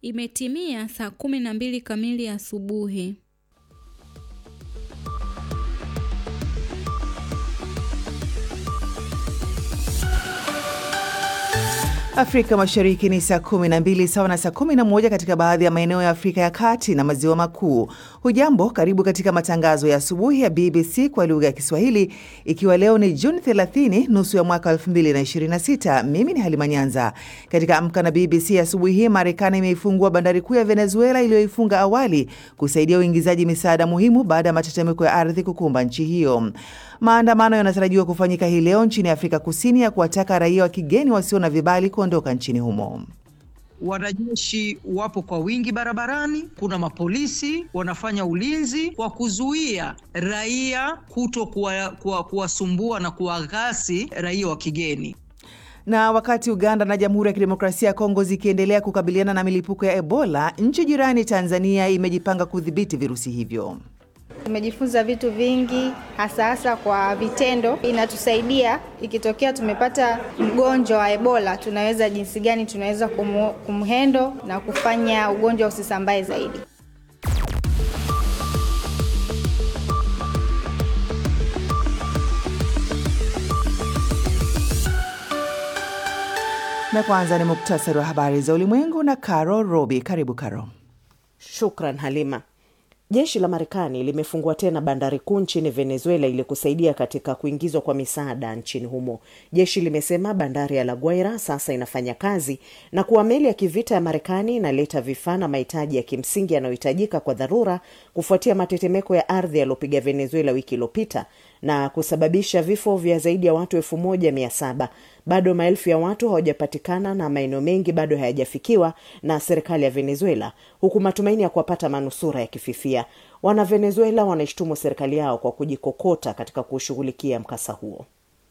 Imetimia saa kumi na mbili kamili asubuhi. Afrika Mashariki ni saa 12 sawa na saa 11 katika baadhi ya maeneo ya Afrika ya Kati na Maziwa Makuu. Hujambo, karibu katika matangazo ya asubuhi ya BBC kwa lugha ya Kiswahili, ikiwa leo ni Juni 30 nusu ya mwaka 2026. Mimi ni Halima Nyanza. Katika Amka na BBC asubuhi hii, Marekani imeifungua bandari kuu ya Venezuela iliyoifunga awali kusaidia uingizaji misaada muhimu baada ya matetemeko ya ardhi kukumba nchi hiyo. Maandamano yanatarajiwa kufanyika hii leo nchini Afrika Kusini ya kuwataka raia wa kigeni wasio na vibali kuondoka nchini humo. Wanajeshi wapo kwa wingi barabarani. Kuna mapolisi wanafanya ulinzi wa kuzuia raia kuto kuwasumbua kuwa na kuwaghasi raia wa kigeni. Na wakati Uganda na Jamhuri ya Kidemokrasia ya Kongo zikiendelea kukabiliana na milipuko ya Ebola, nchi jirani Tanzania imejipanga kudhibiti virusi hivyo. Tumejifunza vitu vingi hasa hasa kwa vitendo. Inatusaidia ikitokea tumepata mgonjwa wa Ebola, tunaweza jinsi gani tunaweza kumhendo na kufanya ugonjwa usisambae zaidi. Na kwanza ni muktasari wa habari za ulimwengu na Caro Robi. Karibu Caro. Shukran Halima. Jeshi la Marekani limefungua tena bandari kuu nchini Venezuela ili kusaidia katika kuingizwa kwa misaada nchini humo. Jeshi limesema bandari ya La Guaira sasa inafanya kazi na kuwa meli ya kivita ya Marekani inaleta vifaa na mahitaji ya kimsingi yanayohitajika kwa dharura kufuatia matetemeko ya ardhi yaliyopiga Venezuela wiki iliyopita na kusababisha vifo vya zaidi ya watu elfu moja mia saba. Bado maelfu ya watu hawajapatikana na maeneo mengi bado hayajafikiwa na serikali ya Venezuela, huku matumaini ya kuwapata manusura yakififia. Wana Venezuela wanaishtumu serikali yao kwa kujikokota katika kushughulikia mkasa huo.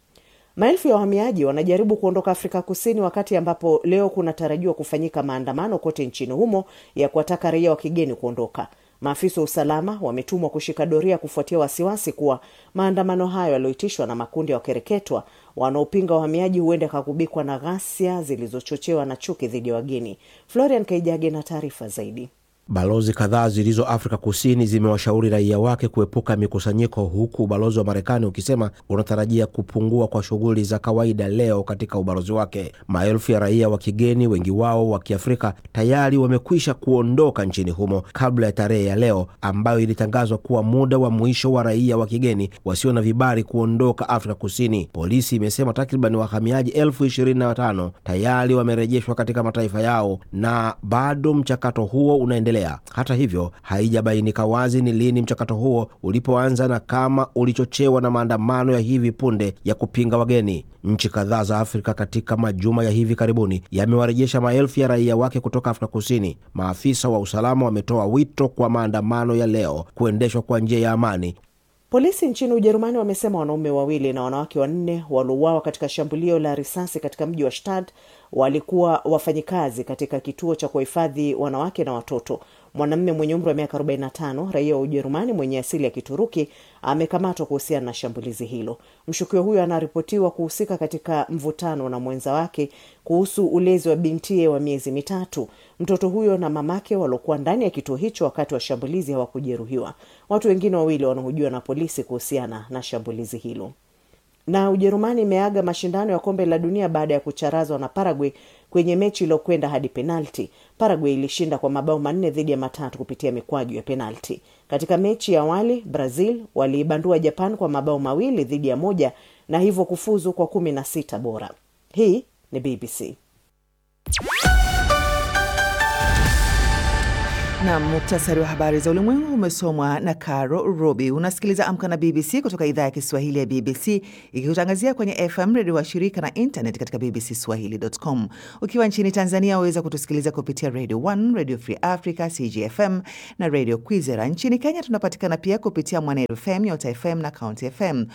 Maelfu ya wahamiaji wanajaribu kuondoka Afrika Kusini wakati ambapo leo kunatarajiwa kufanyika maandamano kote nchini humo ya kuwataka raia wa kigeni kuondoka. Maafisa wa usalama wametumwa kushika doria kufuatia wasiwasi kuwa maandamano hayo yaliyoitishwa na makundi ya wakereketwa wanaopinga wahamiaji huenda kakubikwa na ghasia zilizochochewa na chuki dhidi ya wageni. Florian Kaijage na taarifa zaidi. Balozi kadhaa zilizo Afrika Kusini zimewashauri raia wake kuepuka mikusanyiko, huku ubalozi wa Marekani ukisema unatarajia kupungua kwa shughuli za kawaida leo katika ubalozi wake. Maelfu ya raia wa kigeni, wengi wao wa Kiafrika, tayari wamekwisha kuondoka nchini humo kabla ya tarehe ya leo ambayo ilitangazwa kuwa muda wa mwisho wa raia wa kigeni wasio na vibali kuondoka Afrika Kusini. Polisi imesema takriban wahamiaji elfu ishirini na watano tayari wamerejeshwa katika mataifa yao na bado mchakato huo unaendelea. Hata hivyo haijabainika wazi ni lini mchakato huo ulipoanza na kama ulichochewa na maandamano ya hivi punde ya kupinga wageni. Nchi kadhaa za Afrika katika majuma ya hivi karibuni yamewarejesha maelfu ya raia wake kutoka Afrika Kusini. Maafisa wa usalama wametoa wito kwa maandamano ya leo kuendeshwa kwa njia ya amani. Polisi nchini Ujerumani wamesema wanaume wawili na wanawake wanne waliouawa katika shambulio la risasi katika mji wa Stad walikuwa wafanyikazi katika kituo cha kuwahifadhi wanawake na watoto. Mwanamume mwenye umri wa miaka 45 raia wa Ujerumani mwenye asili ya Kituruki amekamatwa kuhusiana na shambulizi hilo. Mshukiwa huyo anaripotiwa kuhusika katika mvutano na mwenza wake kuhusu ulezi wa bintie wa miezi mitatu. Mtoto huyo na mamake waliokuwa ndani ya kituo hicho wakati wa shambulizi hawakujeruhiwa. Watu wengine wawili wanahojiwa na polisi kuhusiana na shambulizi hilo na Ujerumani imeaga mashindano ya kombe la dunia baada ya kucharazwa na Paraguay kwenye mechi iliyokwenda hadi penalti. Paraguay ilishinda kwa mabao manne dhidi ya matatu kupitia mikwaju ya penalti. Katika mechi ya awali, Brazil waliibandua Japan kwa mabao mawili dhidi ya moja na hivyo kufuzu kwa kumi na sita bora. Hii ni BBC. na muktasari wa habari za ulimwengu umesomwa na Caro Robi. Unasikiliza Amka na BBC kutoka idhaa ya Kiswahili ya BBC ikikutangazia kwenye FM redio wa shirika na internet katika bbcswahili.com. Ukiwa nchini Tanzania waweza kutusikiliza kupitia Radio 1, Radio Free Africa, CGFM na Radio Kwizera. Nchini Kenya tunapatikana pia kupitia Mwanedu FM, Nyota FM na County FM.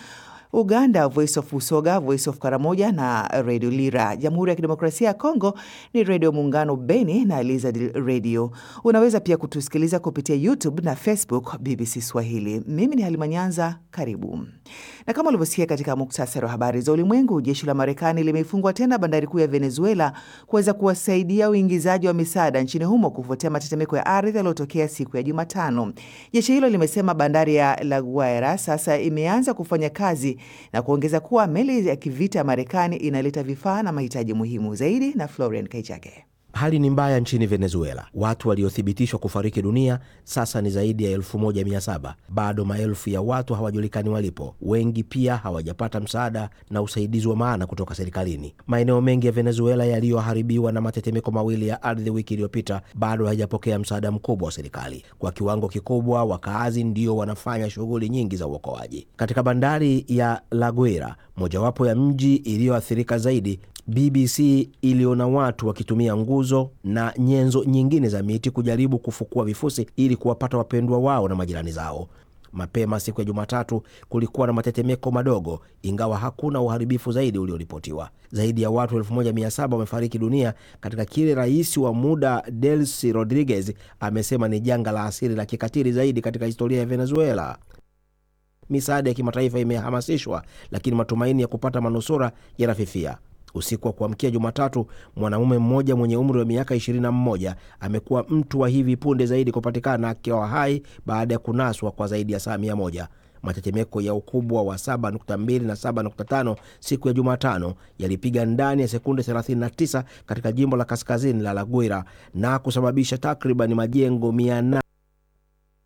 Uganda, Voice of Usoga, Voice of Karamoja na Radio Lira. Jamhuri ya Kidemokrasia ya Kongo ni Redio Muungano Beni na Elizad Radio. Unaweza pia kutusikiliza kupitia YouTube na Facebook BBC Swahili. Mimi ni Halima Nyanza, karibu. Na kama ulivyosikia katika muktasari wa habari za ulimwengu, jeshi la Marekani limefungwa tena bandari kuu ya Venezuela kuweza kuwasaidia uingizaji wa misaada nchini humo kufuatia matetemeko ya ardhi yaliyotokea siku ya Jumatano. Jeshi hilo limesema bandari ya La Guaira sasa imeanza kufanya kazi na kuongeza kuwa meli ya kivita ya Marekani inaleta vifaa na mahitaji muhimu zaidi. Na Florian Kaichake. Hali ni mbaya nchini Venezuela. Watu waliothibitishwa kufariki dunia sasa ni zaidi ya 1700. Bado maelfu ya watu hawajulikani walipo. Wengi pia hawajapata msaada na usaidizi wa maana kutoka serikalini. Maeneo mengi ya Venezuela yaliyoharibiwa na matetemeko mawili ya ardhi wiki iliyopita bado hayajapokea msaada mkubwa wa serikali. Kwa kiwango kikubwa, wakaazi ndio wanafanya shughuli nyingi za uokoaji. Katika bandari ya La Guaira, mojawapo ya mji iliyoathirika zaidi BBC iliona watu wakitumia nguzo na nyenzo nyingine za miti kujaribu kufukua vifusi ili kuwapata wapendwa wao na majirani zao. Mapema siku ya Jumatatu kulikuwa na matetemeko madogo, ingawa hakuna uharibifu zaidi ulioripotiwa. Zaidi ya watu 1700 wamefariki dunia katika kile rais wa muda Delcy Rodriguez amesema ni janga la asili la kikatili zaidi katika historia ya Venezuela. Misaada ya kimataifa imehamasishwa, lakini matumaini ya kupata manusura yanafifia. Usiku wa kuamkia Jumatatu, mwanamume mmoja mwenye umri wa miaka 21 amekuwa mtu wa hivi punde zaidi kupatikana akiwa hai baada ya kunaswa kwa zaidi ya saa mia moja. Matetemeko ya ukubwa wa 7.2 na 7.5 siku ya Jumatano yalipiga ndani ya sekunde 39 katika jimbo la kaskazini la La Guaira na kusababisha takriban majengo 800